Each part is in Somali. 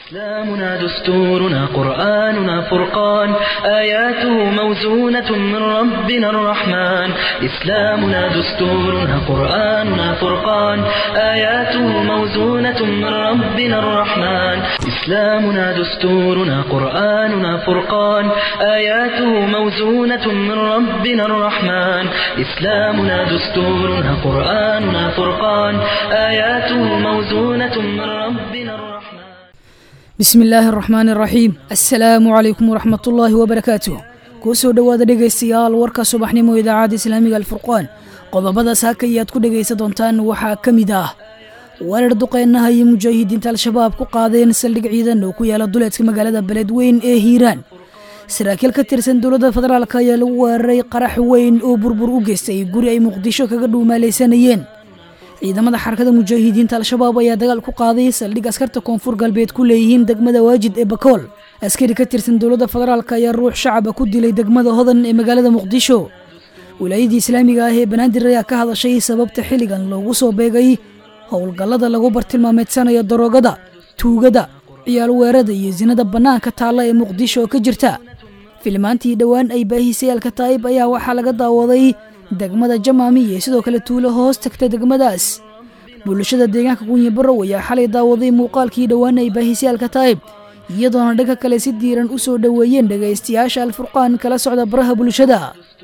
إسلامنا دستورنا قرآننا فرقان آياته موزونة من ربنا الرحمن إسلامنا دستورنا قرآننا فرقان آياته موزونة من ربنا الرحمن إسلامنا دستورنا قرآننا فرقان آياته موزونة من ربنا الرحمن إسلامنا دستورنا قرآننا فرقان آياته موزونة من ربنا الرحمن bismi illaahi araxmaani araxiim assalaamu calaykum waraxmatullaahi wabarakaatuh kuu soo dhowaada dhegaystayaal warka subaxnimo idaacadda islaamiga alfurqaan qodobada saaka ayaad ku dhegaysan doontaan waxaa ka mid ah weerar duqeynaha iyo mujaahidiinta al-shabaab ku qaadeen saldhig ciidan oo ku yaala duleedka magaalada beledweyn ee hiiraan saraakiil ka tirsan dowladda federaalk ayaa lagu weeraray qarax weyn oo burbur u geystay guri ay muqdisho kaga dhuumaalaysanayeen ciidamada xarakada mujaahidiinta al-shabaab ayaa dagaal ku qaaday saldhig askarta koonfur galbeed ku leeyihiin degmada waajid ee bakool askari ka tirsan dowladda federaalk ayaa ruux shacaba ku dilay degmada hodan ee magaalada muqdisho wilaayadii islaamiga ah ee banaadir ayaa ka hadashay sababta xilligan loogu soo beegay howlgallada lagu bartilmaameedsanayo daroogada tuugada ciyaal weerada iyo sinada bannaanka taalla ee muqdisho oo ka jirta filmaantii dhowaan ay baahisay alkataa'ib ayaa waxaa laga daawaday degmada jamaami iyo sidoo kale tuulo hoos tagta degmadaas bulshada deegaanka kunyibarow ayaa xalay daawaday muuqaalkii dhowaan ay baahisay alkataa'ib iyadoona dhanka kale si diiran u soo dhoweeyeen dhegaystayaasha alfurqaan kala socda baraha bulshada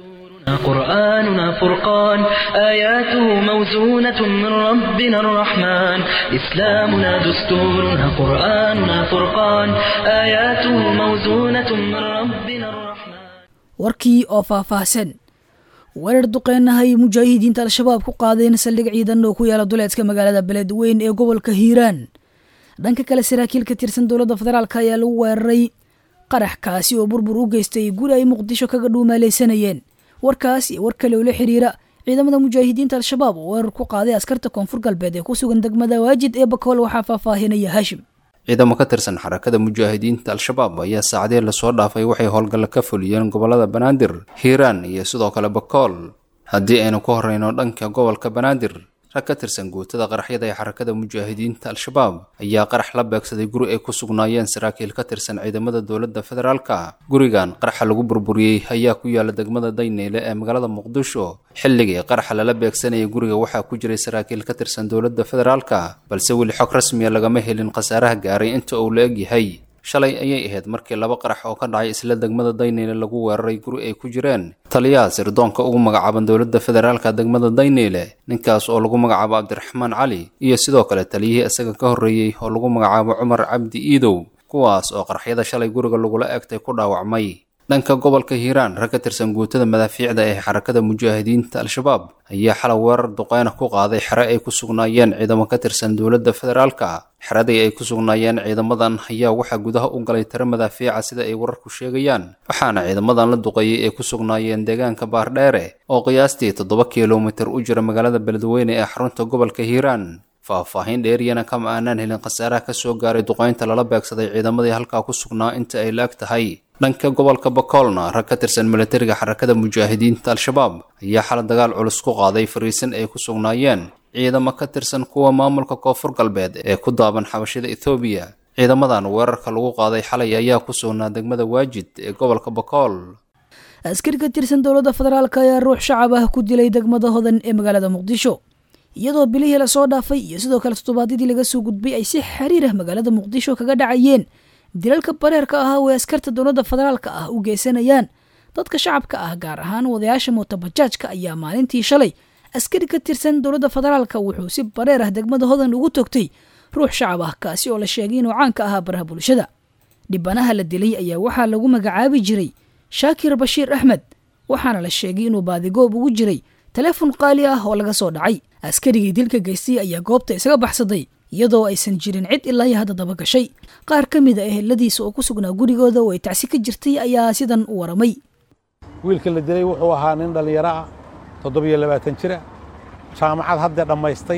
قرآننا فرقان آياته موزونة من ربنا الرحمن إسلامنا دستورنا قرآننا فرقان آياته موزونة من ربنا الرحمن warkii oo faahfaahsan weerar duqeynaha ay mujaahidiinta al-shabaab ku qaadeen saldhig ciidan oo ku yaala duleedka magaalada beledweyn ee gobolka hiiraan dhanka kale saraakiil ka tirsan dowladda federaalk ayaa lagu weeraray qarax kaasi oo burbur u geystay guri ay muqdisho kaga dhuumaalaysanayeen warkaas iyo war kale oo la xiriira ciidamada mujaahidiinta al-shabaab oo weerar ku qaaday askarta koonfur galbeed ee ku sugan degmada waajid ee bakool waxaa faahfaahinaya haashim ciidamo ka tirsan xarakada mujaahidiinta al-shabaab ayaa saacadee lasoo dhaafay waxay howlgalla ka fuliyeen gobolada banaadir hiiraan iyo sidoo kale bakool haddii aynu ku horreyno dhanka gobolka banaadir rag ka tirsan guutada qaraxyada ee xarakada mujaahidiinta al-shabaab ayaa qarax la beegsaday guri ay ku sugnaayeen saraakiil ka tirsan ciidamada dowladda federaalka gurigan qaraxa lagu burburiyey ayaa ku yaala degmada dayneyle ee magaalada muqdisho xilligii qaraxa lala beegsanayay guriga waxaa ku jiray saraakiil ka tirsan dowladda federaalka balse weli xog rasmiya lagama helin khasaaraha gaaray inta uu la eg yahay shalay ayay ahayd markii laba qarax oo ka dhacay isla degmada dayneyle lagu weeraray guri ay ku jireen taliyaha sirdoonka ugu magacaaban dowladda federaalka degmada dayneyle ninkaas oo lagu magacaabo cabdiraxmaan cali iyo sidoo kale taliyihii isaga ka horreeyey oo lagu magacaabo cumar cabdi iidow kuwaas oo qaraxyada shalay guriga lagula egtay ku dhaawacmay dhanka gobolka hiiraan rag ka tirsan guutada madaafiicda ee xarakada mujaahidiinta al-shabaab ayaa xalay weerar duqeyna ku qaaday xere ay ku sugnaayeen ciidamo ka tirsan dowladda federaalka xeradii ay ku sugnaayeen ciidamadan ayaa waxaa gudaha u galay tiro madaafiica sida ay wararku sheegayaan waxaana ciidamadan la duqeeyey ay ku sugnaayeen deegaanka baardheere oo qiyaastii toddoba kilomitir u jira magaalada beledweyne ee xarunta gobolka hiiraan faahfaahin dheeriyana kama aanaan helin khasaaraha ka soo gaaray duqeynta lala beegsaday ciidamadii halkaa ku sugnaa inta ay la eg tahay dhanka gobolka bakoolna rag ka tirsan milatariga xarakada mujaahidiinta al-shabaab ayaa xala dagaal culus ku qaaday fariisin ay ku sugnaayeen ciidamo ka tirsan kuwa maamulka koonfur galbeed ee ku daaban xabashida ethoobiya ciidamadan weerarka lagu qaaday xalay ayaa ku sugnaa degmada waajid ee gobolka bakool askari ka tirsan dowladda federaalk ayaa ruux shacab ah ku dilay degmada hodan ee magaalada muqdisho iyadoo bilihii lasoo dhaafay iyo sidoo kale toddobaadyadii laga soo gudbay ay si xiriir ah magaalada muqdisho kaga dhacayeen dilalka bareerka ah oo askarta dowladda federaalka ah u geysanayaan dadka shacabka ah gaar ahaan wadayaasha mootabajaajka ayaa maalintii shalay askari ka tirsan dowladda federaalka wuxuu si bareer ah degmada hodan ugu togtay ruux shacab ah kaasi oo la sheegay inuu caanka ahaa baraha bulshada dhibanaha la dilay ayaa waxaa lagu magacaabi jiray shaakir bashiir axmed waxaana la sheegay inuu baadigoob ugu jiray taleefon qaali ah oo laga soo dhacay askarigii dilka geystay ayaa goobta isaga baxsaday iyadoo aysan jirin cid ilaa iyo hadda daba gashay qaar ka mid a eheladiisa oo ku sugnaa gurigooda oo ay tacsi ka jirtay ayaa sidan u waramay wiilka la dilay wuxuu ahaa nin dhallinyaro ah toddobiyo labaatan jira jaamacad haddee dhammaystay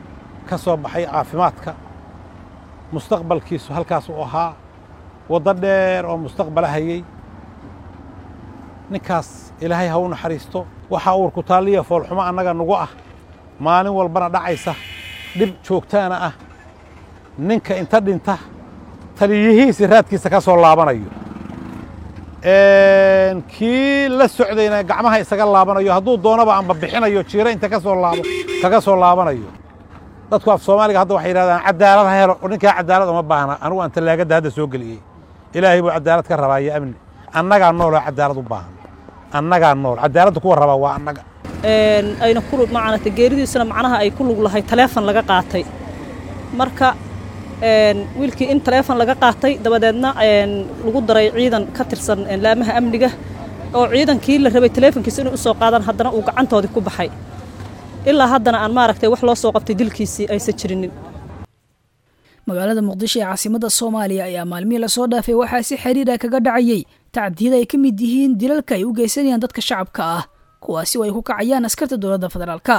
ka soo baxay caafimaadka mustaqbalkiisu halkaas uu ahaa waddo dheer oo mustaqbala hayey ninkaas ilaahay ha u naxariisto waxaa uurku taalliya foolxumo annaga nugu ah maalin walbana dhacaysa dhib joogtaana ah ninka inta dhinta taliyihiisi raadkiisa ka soo laabanayo kii la socdayna gacmaha isaga laabanayo hadduu doonaba amba bixinayo jiiro inta ka soo laabo kaga soo laabanayo dadku af soomaaliga hadda waxay yidhahdaan cadaalad ha helo ninkaa cadaalad uma baahna anigu aan tallaagadda hadda soo geliyey ilaahay buu cadaalad ka rabaa iyo amni annagaa nooloo cadaalad u baahan annagaa nool cadaaladda kuwa rabaa waa annaga ayna ku macanata geeridiisuna macnaha ay ku lug lahay taleefon laga qaatay marka wiilkii in taleefon laga qaatay dabadeedna lagu daray ciidan ka tirsan laamaha amniga oo ciidankii la rabay taleefonkiisa inay u soo qaadaan haddana uu gacantoodii ku baxay ilaa haddana aan maaragtay wax loo soo qabtay dilkiisii aysan jirinin magaalada muqdisho ee caasimadda soomaaliya ayaa maalmihii lasoo dhaafay waxaa si xiriira kaga dhacayay tacdiyada ay ka mid yihiin dilalka ay u geysanayaan dadka shacabka ah kuwaasi oo ay ku kacayaan askarta dowladda federaalka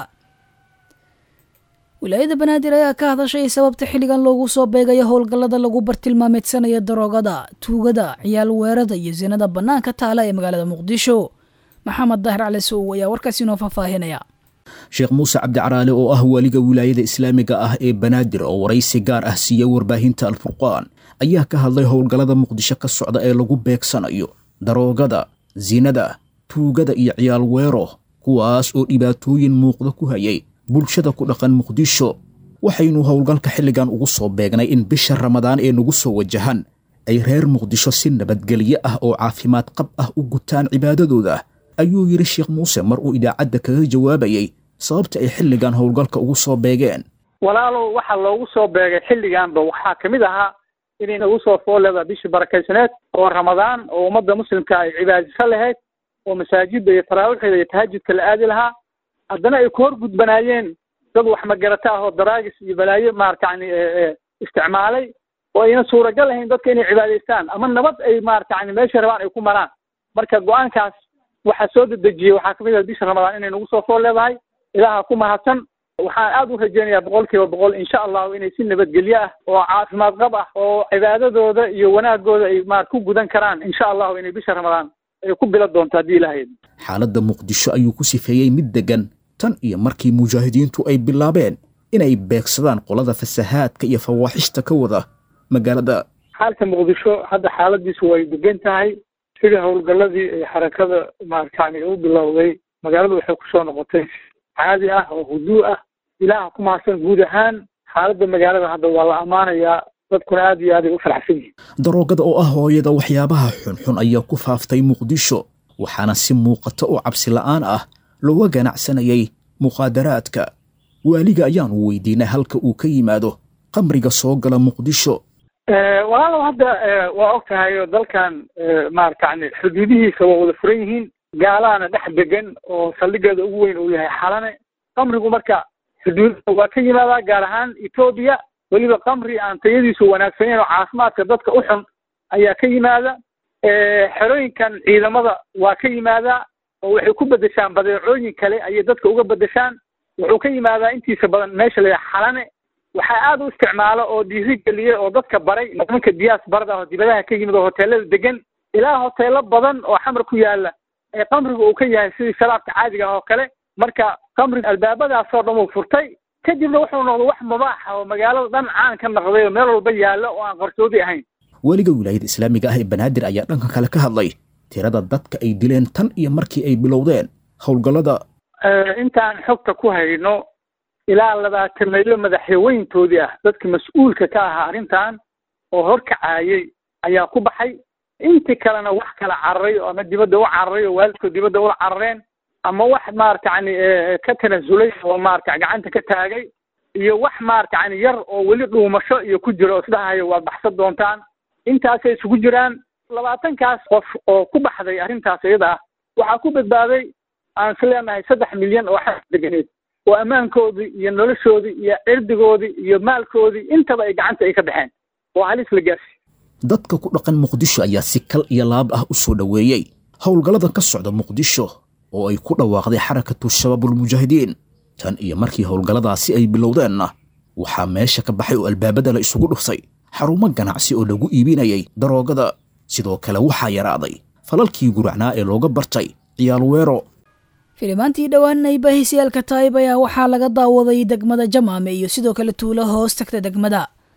wilaayada banaadir ayaa ka hadashay sababta xilligan loogu soo beegayo howlgallada lagu bartilmaameedsanayo daroogada tuugada ciyaal weerada iyo sinada bannaanka taala ee magaalada muqdisho maxamed daahir cali sow ayaa warkaasi inoo faahfaahinaya sheekh muuse cabdicaraale oo ah waaliga wilaayada islaamiga ah ee banaadir oo waraysi gaar ah siiya warbaahinta alfurqaan ayaa ka hadlay howlgallada muqdisho ka socda ee lagu beegsanayo daroogada sinada tuugada iyo ciyaal weero kuwaas oo dhibaatooyin muuqda ku hayay bulshada ku dhaqan muqdisho waxaynu howlgalka xilligan ugu soo beegnay in bisha ramadaan ee nagu soo wajahan ay reer muqdisho si nabadgelyo ah oo caafimaad qab ah u gutaan cibaadadooda ayuu yidhi sheekh muuse mar uu idaacadda kaga jawaabayey sababta ay xilligan howlgalka ugu soo beegeen walaalow waxaa loogu soo beegay xilliganba waxaa ka mid ahaa inay nagu soo fooleda bishii barakaysaneed oo ramadaan oo ummadda muslimka ay cibaadiso lahayd oo masaajidda iyo taraawiixda iyo tahajudka la aadi lahaa haddana ay ku hor gudbanaayeen dad wax magarata ah oo daraagis iyo balaayo maarata yani isticmaalay oo ayna suuragal ahayn dadka inay cibaadaystaan ama nabad ay maarata yani meesha rabaan ay ku maraan marka go-aankaas waxaa soo dedejiyey waxaa kamid ah bisha ramadaan inay nagu soo fool leedahay ilaaha ku mahadsan waxaan aad u rajaynayaa boqol kiiba boqol insha allahu inay si nabadgelyo ah oo caafimaad qab ah oo cibaadadooda iyo wanaagooda ay maar ku gudan karaan insha allahu inay bisha ramadaan ay ku bila doonto haddii ilahayd xaaladda muqdisho ayuu ku sifeeyey mid deggan tan iyo markii mujaahidiintu ay bilaabeen inay beegsadaan qolada fasahaadka iyo fawaaxishta ka wada magaalada xaalka muqdisho hadda xaaladiisu way degan tahay sidii howlgalladii ay xarakada maartani u bilowday magaaladu waxay kusoo noqotay caadi ah oo huduu ah ilaaha ku mahadsan guud ahaan xaaladda magaalada hadda waa la ammaanayaa dadkuna aad iyo aad ay u faraxsan yihiin daroogada oo ah hooyada waxyaabaha xunxun ayaa ku faaftay muqdisho waxaana si muuqata oo cabsi la'aan ah looga ganacsanayay muqaadaraadka waaliga ayaanu weydiinay halka uu ka yimaado qamriga soo gala muqdisho walaalow hadda waa og tahay oo dalkan maaratani xuduudihiisa waa wada furan yihiin gaalaana dhex degan oo saldhigeeda ugu weyn uu yahay xalane qamrigu marka xuduudaha waa ka yimaadaa gaar ahaan etoobiya weliba qamri aan tayadiisu wanaagsaneyn oo caafimaadka dadka u xun ayaa ka yimaada xerooyinkan ciidamada waa ka yimaadaa oo waxay ku bedeshaan badeecooyin kale ayay dadka uga bedeshaan wuxuu ka yimaadaa intiisa badan meesha la yidhaha xalane waxaa aad u isticmaalo oo dhiiri geliyey oo dadka baray nimanka diyaas barada oo dibadaha ka yimid oo hoteelada degan ilaa hoteelo badan oo xamar ku yaala ee qamriga uu ka yahay sidii sharaabka caadiga ah oo kale marka qamriga albaabadaasoo dhan uu furtay kadibna wuxuu noqday wax mubaaxa oo magaalada dhan caan ka noqday oo meel walba yaalla oo aan qarsoodi ahayn weliga wilaayada islaamiga ah ee banaadir ayaa dhanka kale ka hadlay tirada dadka ay dileen tan iyo markii ay bilowdeen howlgallada intaan xogta ku hayno ilaa labaatan maylo madaxweyntoodii ah dadka mas-uulka ka ahaa arrintan oo horkacaayey ayaa ku baxay intii kalena wax kala cararay oo ama dibadda u cararay oo waalidkood dibadda ula carareen ama wax maarata yani ka tanasulay oo maarata gacanta ka taagay iyo wax maarata yani yar oo weli dhuumasho iyo ku jiro oo isdhahayo waad baxsan doontaan intaasay isugu jiraan labaatankaas qof oo ku baxday arrintaas iyada ah waxaa ku badbaaday aan is leenahay saddex milyan oo xas deganeed oo ammaankoodii iyo noloshoodii iyo cirdigoodii iyo maalkoodii intaba ay gacanta ay ka baxeen oo halis la gaarsi dadka ku dhaqan muqdisho ayaa si kal iyo laab ah u soo dhoweeyey howlgallada ka socda muqdisho oo ay ku dhawaaqday xarakatu shabaabulmujaahidiin tan iyo markii howlgalladaasi ay bilowdeenna waxaa meesha ka baxay oo albaabada la isugu dhuftay xarumo ganacsi oo lagu iibinayay daroogada sidoo kale waxaa yaraaday falalkii guracnaa ee looga bartay ciyaal weero filimaantii dhowaan ay baahisayaalka taayib ayaa waxaa laga daawaday degmada jamaame iyo sidoo kale tuulo hoos tagta degmada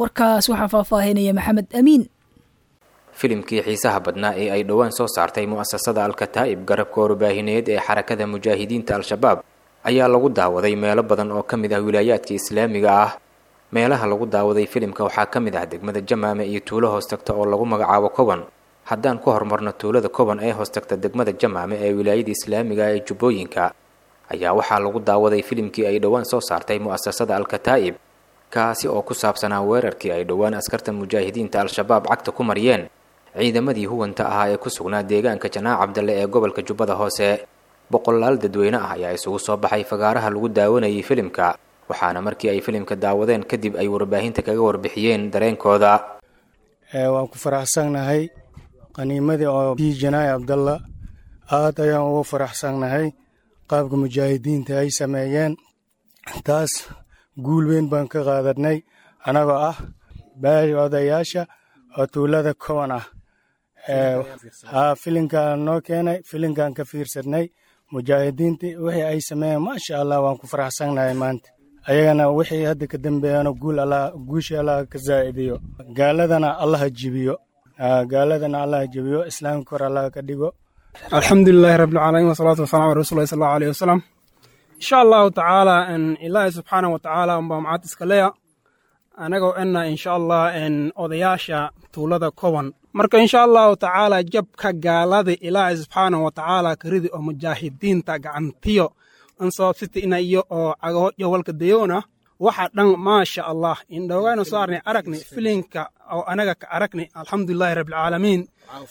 warkaas waxaa faahfaahinaya maxamed amiin filimkii xiisaha badnaa ee ay dhowaan soo saartay mu'asasada alkataa'ib garabka warbaahineed ee xarakada mujaahidiinta al-shabaab ayaa lagu daawaday meelo badan oo ka mid ah wilaayaadka islaamiga ah meelaha lagu daawaday filimka waxaa ka mid ah degmada jamaame iyo tuulo hoos tagta oo lagu magacaabo koban haddaan ku horumarno tuulada koban ee hoos tagta degmada jamaame ee wilaayada islaamiga ee jubbooyinka ayaa waxaa lagu daawaday filimkii ay dhowaan soo saartay mu'asasada alkataa'ib kaasi oo ku saabsanaa weerarkii ay dhowaan askarta mujaahidiinta al-shabaab cagta ku mariyeen ciidamadii huwanta ahaa ee ku sugnaa deegaanka janaac cabdalle ee gobolka jubbada hoose boqolaal dadweyne ah ayaa isugu soo baxay fagaaraha lagu daawanayay filimka waxaana markii ay filimka daawadeen kadib ay warbaahinta kaga warbixiyeen dareenkooda waan ku faraxsannahay qaniimadii oo bii janaac cabdalla aad ayaan ugu faraxsannahay qaabka mujaahidiinta ay sameeyeen taas guul weyn baan ka qaadanay annagoo ah baahi odayaasha oo tuulada koban ah haa filinkaan noo keenay filinkaan ka fiirsadnay mujaahidiintii wixii ay sameeyeen maasha allah waan ku faraxsannahay maanta ayagana wixii hadda ka dambeeyana guul allah guushii allah ka zaa'idiyo gaaladana allaha jibiyo gaaladana allaha jibiyo islaamka kor allah ka dhigo alxamdulilaahi rabbilcaalamiin wasalaatu wasalaam ala rasulillahi sal allahu alayhi wasalam insha allahu tacaala ilaahi subxaanahu watacaala unbaa macad iska leya anagoo ena insha allah odayaasha tuulada koban marka insha allahu tacaala jabka gaalada ilaahi subxaanahu watacaala karidi oo mujaahidiinta gacantiyo ansoobsita ina iyo oo cagahodyo walka dayoona waxa dhan maasha allah indhoogayna soo arnay aragni filinka oo anaga ka aragni alxamdulilahi rabbilcaalamiin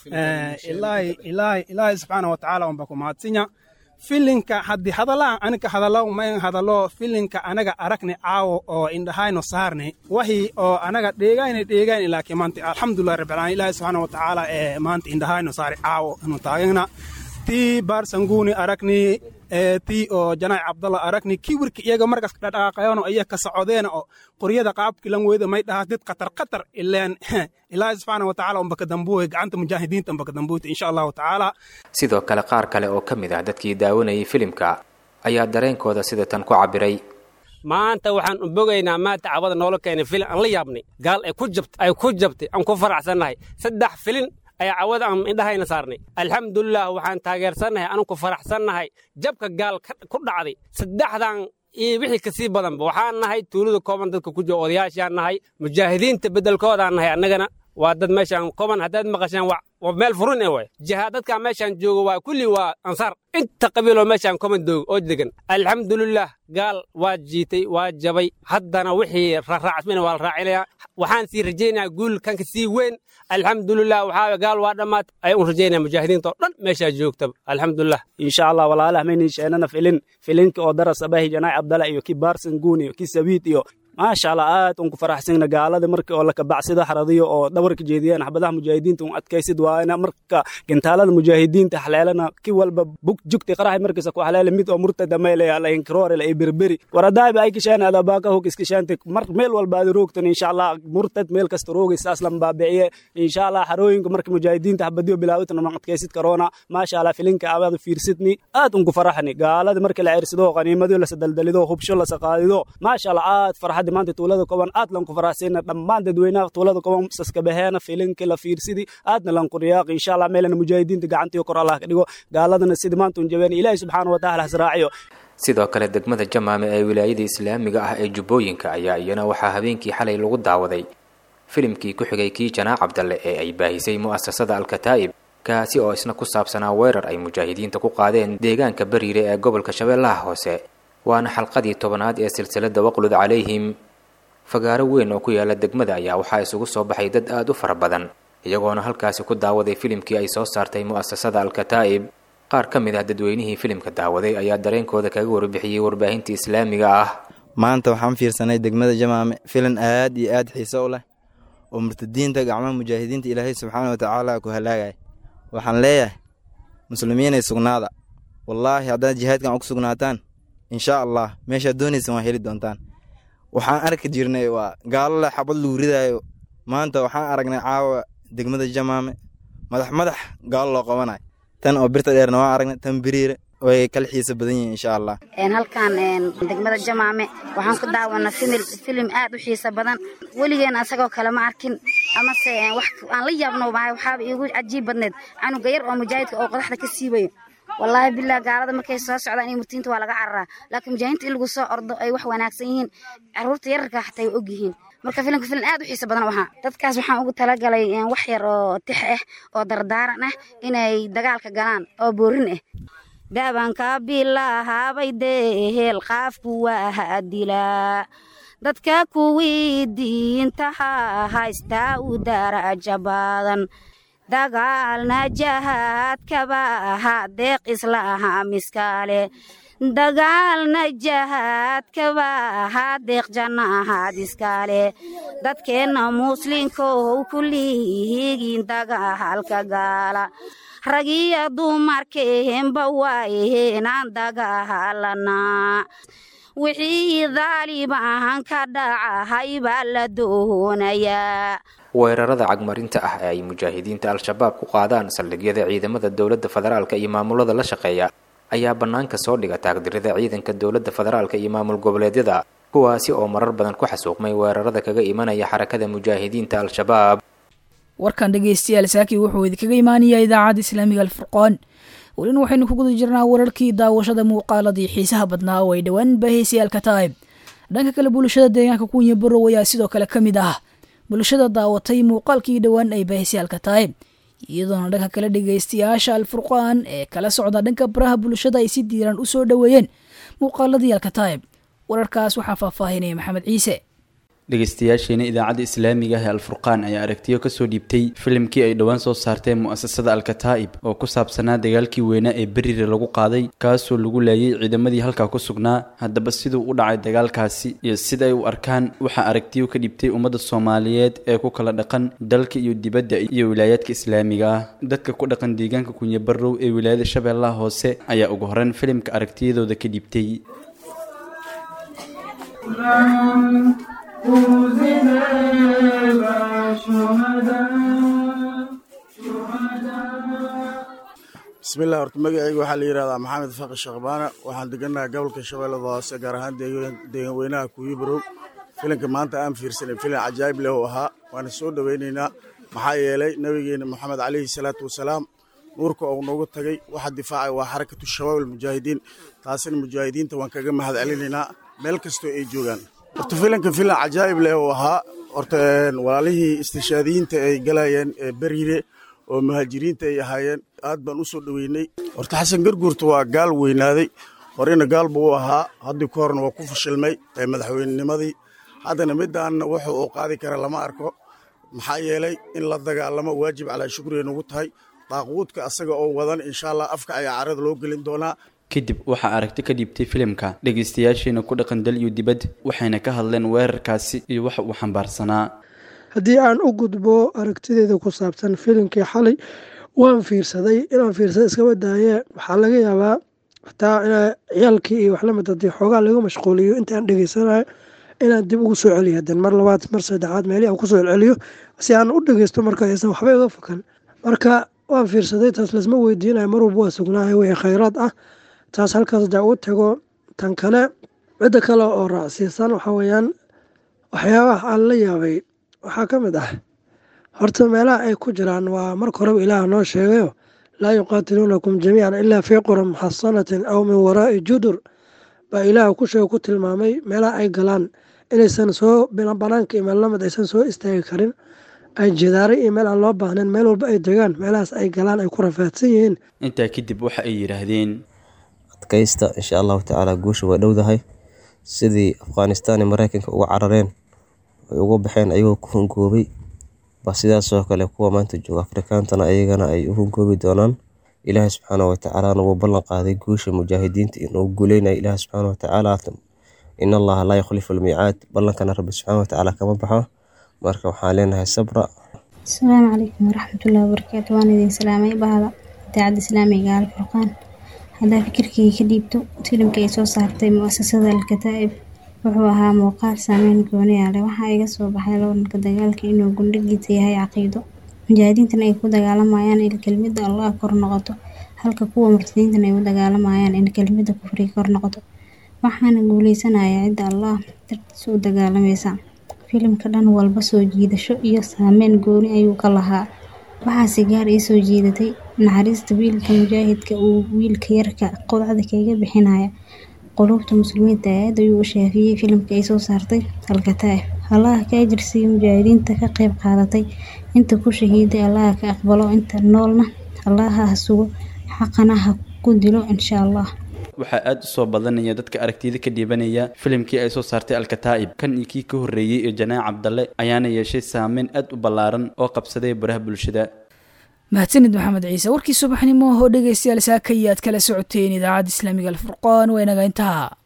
ilaahi ilaahi ilaahi subxaanahu watacaala unba ku mahadsinya filinka haddii hadallaan anika hadallo mayn hadallo filinka anaga aragni caawo oo indhahayno saarni wahii oo anaga dheegayna dheegayna laakiin maanta alxamdulilah rabbilcaalamiin ilaahi subxaana watacaala ee maanta indhahayno saari caawo inu taagana tii baarsanguuni aragni tii oo janaac cabdalla aragni kii wirka iyaga markas dhadhaaqayono iya ka socodeena oo qoryada qaabkilan weyda may dhahaa did qatar qatar ileen ilaahi subxaana watacaala umbaka dambuwe gacanta mujaahidiinta umbaka dambuwta insha allahu tacaala sidoo kale qaar kale oo ka mid ah dadkii daawanayay filimka ayaa dareenkooda sida tan ku cabbiray maanta waxaan u bogaynaa maanta cabada noola keenay filin aan la yaabnay gaal ay ku jabtay ay ku jabtay aan ku faraxsannahay saddex filin ayaa cawada aan indhahayna saarnay alxamdulilah waxaan taageersannahay anu ku faraxsannahay jabka gaal ku dhacday saddexdan iyo wixii kasii badanba waxaan nahay tuulada kooban dadka ku jira odayaashaan nahay mujaahidiinta beddelkoodaan nahay annagana waa dad meeshaan kooban haddaad maqasheen waa meel furun ee waay jihaa dadkaa meeshaan jooga waa kulli waa ansaar inta qabiiloo meeshaan kooban doog oo degan alxamdulilah gaal waa jiitay waa jabay haddana wixii raaraacmina waa la raacinayaa waxaan sii rajaynayaa guul kanka sii weyn alxamdulilah waxaa gaal waa dhammaat ayaan u rajaynaya mujaahidiinta oo dhan meeshaa joogtaba alxamdulilah insha allah walaalaha maynin sheenana filin filinka oo daras abahi janaac abdala iyo ki baarsan guun iyo ki sabiid iyo maasha allah aad un ku faraxsana gaalada markii oo lakabacsida xaradiyo oo dhabarka jeediyeen xabadaha mujaahidiinta un adkaysid waana marka gintaalada mujaahidiinta xaleelana ki walba bug jugti qaraxi markiisa ku xaleela mid oo murtada meelaya lainkaroorela ay berberi waradaabi ay kisheen adabaaka hog iskishaante mar meel walba aad roogtan insha allah murtad meel kasta roogi saas lan baabiciye insha allah xarooyinka marka mujaahidiinta xabadiyo bilaawitana man adkaysid karoona maasha allah filinka abaad fiirsidni aad un ku faraxni gaalada markii la cirsido qaniimadiyo lasadaldalido hubsho lasaqaadido maasha allah aad farxad maanta tuulada koban aad lanku faraxsayna dhammaan dadweynaha tuulada koban saskabaheena filinka la fiirsidi aadna lanku riyaaqi insha allah meelana mujaahidiinta gacantiyo kor allah ka dhigo gaaladana sida maanta un jabeen ilaahi subxaana watacaala hasraaciyo sidoo kale degmada jamaame ee wilaayada islaamiga ah ee jubbooyinka ayaa iyana waxaa habeenkii xalay lagu daawaday filimkii ku xigay kii janaac cabdalle ee ay baahisay mu'asasada alkataa'ib kaasi oo isna ku saabsanaa weerar ay mujaahidiinta ku qaadeen deegaanka bariire ee gobolka shabeellaha hoose waana xalqadii tobanaad ee silsiladda waqlud calayhim fagaaro weyn oo ku yaala degmada ayaa waxaa isugu soo baxay dad aad u fara badan iyagoona halkaasi ku daawaday filimkii ay soo saartay mu'asasada alkataa'ib qaar ka mid ah dadweynihii filimka daawaday ayaa dareenkooda kaga warbixiyey warbaahinta islaamiga ah maanta waxaan fiirsanay degmada jamaame filan aad iyo aad xiiso u leh oo murtadiinta gacmaha mujaahidiinta ilaahay subxaana watacaala ku halaagaya waxaan leeyahay muslimiinay sugnaada wallaahi haddaad jihaadkan ugu sugnaataan insha allah meeshaad doonaysan waa heli doontaan waxaan arki jirnay waa gaalo leh xabad lagu ridaayo maanta waxaan aragnay caawa degmada jamaame madax madax gaalo loo qabanayo tan oo birta dheerna waan aragnay tan biriire way kala xiisa badan yihiin insha allah halkan degmada jamaame waxaan ku daawana filim aad u xiisa badan weligeen asagoo kale ma arkin amase wax aan la yaabno mahay waxaaba iigu cajiib badneed canuga yar oo mujaahidka oo qodaxda ka siibayo wallaahi billah gaalada markay soo socdaan iyo murtiinta waa laga cararaa laakiin mujaahidiinta in lagu soo ordo ay wax wanaagsan yihiin caruurta yararka xataa way og yihiin marka filimka filim aad u xiisa badan waxaa dadkaas waxaan ugu talagalay wax yar oo tix ah oo dardaaran ah inay dagaalka galaan oo boorin ah dabanka bilahaabay dehel qaafku waa dilaa dadka kuwii diintaha haystaa u daraja badan dagaalna jahaadkaba ahaa deeq islaha miskaale dagaalna jahaadkaba ahaa deeq jannahaad iskaale dadkeenna muslinkow kullihigiin dagaalka gaala ragiyo dumarkeenba waayeenaan dagaalanaa wixii daalibahan ka dhacahay baa la doonayaa weerarada cagmarinta ah ee ay mujaahidiinta al-shabaab ku qaadaan saldhigyada ciidamada dowladda federaalka iyo maamulada la shaqeeya ayaa bannaanka soo dhiga taagdirida ciidanka dowladda federaalka iyo maamul goboleedyada kuwaasi oo marar badan ku xasuuqmay weerarada kaga imanaya xarakada mujaahidiinta al-shabaab warkan dhegeystayaal saaki wuxuu idinkaga imaanayaa idaacadda islaamiga alfurqaan welina waxaynu ku guda jirnaa wararkii daawashada muuqaaladii xiisaha badnaa oo ay dhowaan baahaysayaal tahay dhanka kale bulshada deegaanka kunya barow ayaa sidoo kale ka mid ah bulshada daawatay muuqaalkii dhowaan ay baahaysayaal tahay iyadoona dhanka kale dhegeystayaasha alfurqaan ee kala socda dhanka baraha bulshada ay si diiran u soo dhoweeyeen muuqaaladii alkataayib wararkaas waxaa faahfaahinaya maxamed ciise dhegeystayaasheena idaacadda islaamiga ah ee alfurqaan ayaa aragtiyo kasoo dhiibtay filimkii ay dhowaan soo saarteen mu'asasada alkataa'ib oo ku saabsanaa dagaalkii weynaa ee berire lagu qaaday kaasoo lagu laayay ciidamadii halkaa ku sugnaa haddaba siduu u dhacay dagaalkaasi iyo sida ay u arkaan waxaa aragtiyo ka dhiibtay ummadda soomaaliyeed ee ku kala dhaqan dalka iyo dibadda iyo wilaayaadka islaamiga ah dadka ku dhaqan deegaanka kunyabarow ee wilaayada shabeellaha hoose ayaa ugu horreyn filimka aragtiyadooda ka dhiibtay bismillah horta magacayga waxaa la yidhahdaa maxamed faqi shaqbaana waxaan degannahay gobolka shabeellada hoose gaar ahaan deegan weynaha kuyibarow filinka maanta aan fiirsanay filin cajaayib leh uu ahaa waana soo dhowaynaynaa maxaa yeelay nabigeena moxamed calayhi salaatu wasalaam nuurka uu noogu tagay waxa difaacay waa xarakatu shabaab almujaahidiin taasina mujaahidiinta waan kaga mahad celinaynaa meel kastoo ay joogaan horta filanka filan cajaa'ib leh uu ahaa horta walaalihii istishaadiyiinta ay galayeen ee beriire oo muhaajiriinta ay ahaayeen aad baan u soo dhoweynay horta xasan garguurta waa gaal weynaaday horena gaal buu u ahaa haddii ka horna waa ku fashilmay ee madaxweynenimadii haddana midaanna wuxuu uu qaadi kara lama arko maxaa yeelay in la dagaalamo waajib calaa shukriga nagu tahay daaquudka asaga oo wadan insha allah afka ayaa carada loo gelin doonaa kadib waxaa aragti ka dhiibtay filimka dhegeystayaasheena ku dhaqan dal iyo dibad waxayna ka hadleen weerarkaasi iyo waxa uu xambaarsanaa haddii aan u gudbo aragtideeda ku saabsan filimkii xalay waan fiirsaday inaan fiirsada iskaba daaye waxaa laga yaabaa xataa ina ciyaalkii iyo waxlamid hadii xoogaa laga mashquuliyo intaan dhegeysanayo inaan dib ugu soo celiyo hadan mar labaad mar saddexaad meelii aan kusoo celceliyo si aan u dhegeysto marka aysan waxba iga fakan marka waan fiirsaday taas lasma weydiinayo mar walba waa sugnaahay wixii khayraad ah taas halkaas hadaa ugu tago tan kale cidda kale oo raacsiisan waxaa weeyaan waxyaabaha aan la yaabay waxaa ka mid ah horta meelaha ay ku jiraan waa marka horeba ilaah noo sheegayo laa yuqaatiluunakum jamiican ilaa fii quran muxasanatin aw min waraa'i judur baa ilaah ku sheega ku tilmaamay meelaha ay galaan inaysan soo banaanka iyo meel lamid aysan soo istaagi karin ay jidaaray iyo meel aan loo baahnayn meel walba ay degaan meelahaas ay galaan ay ku rafaadsan yihiin intaa kadib waxa ay yidhaahdeen adkaysta insha allahu tacaala guusha way dhowdahay sidii afghanistan iyo mareykanka uga carareen ay uga baxeen ayagoo ku hungoobay ba sidaasoo kale kuwa maanta jooga afrikaantana ayagana ay u hungoobi doonaan ilaahay subxaana watacaalana wuu ballan qaaday guusha mujaahidiinta inuu guuleynaya ilaahay subxaana watacaala in allaha laa yukhlifu almiicaad ballankana rabbi subxaana watacaala kama baxo marka waxaan leenahay sabra asalaamu calaykum waraxmatullahi wabarakaatu waan idin salaamay bahda idaacadda islaamiga alfurqaan haddaa fikirkii ka dhiibto filimka ay soo saartay muasasada alkataa'ib wuxuu ahaa muuqaal saameyn gooni ah leh waxaa iga soo baxay loolanka dagaalka inuu gundhigiisa yahay caqiido mujaahidiintana ay ku dagaalamayaan il kelmidda allah kor noqoto halka kuwa murtadiintan ay u dagaalamayaan in kelimada kufriga kor noqoto waxaana guuleysanaya cidda allah dartiisa u dagaalamaysa filimka dhan walba soo jiidasho iyo saameyn gooni ayuu ka lahaa waxaase gaar ii soo jiidatay naxariista wiilka mujaahidka uu wiilka yarka qodacda kaga bixinaya quluubta muslimiinta aad ayuu u shaafiyey filimka ay soo saartay alkataa'ib allaha ka ajirsiiya mujaahidiinta ka qayb qaadatay inta ku shahiiday allaha ka aqbalo inta noolna allaha ha sugo xaqana ha ku dilo insha allah waxaa aada u soo badanaya dadka aragtida ka dhiibanaya filimkii ay soo saartay alkataa'ib kan iyo kii ka horreeyey ee janaac cabdalle ayaana yeeshay saameyn aad u ballaaran oo qabsaday baraha bulshada mahadsanid maxamed ciise warkii subaxnimo oo dhegaystayaal saaka iyo aad kala socoteen idaacadda islaamiga alfurqaan waa inaga intaha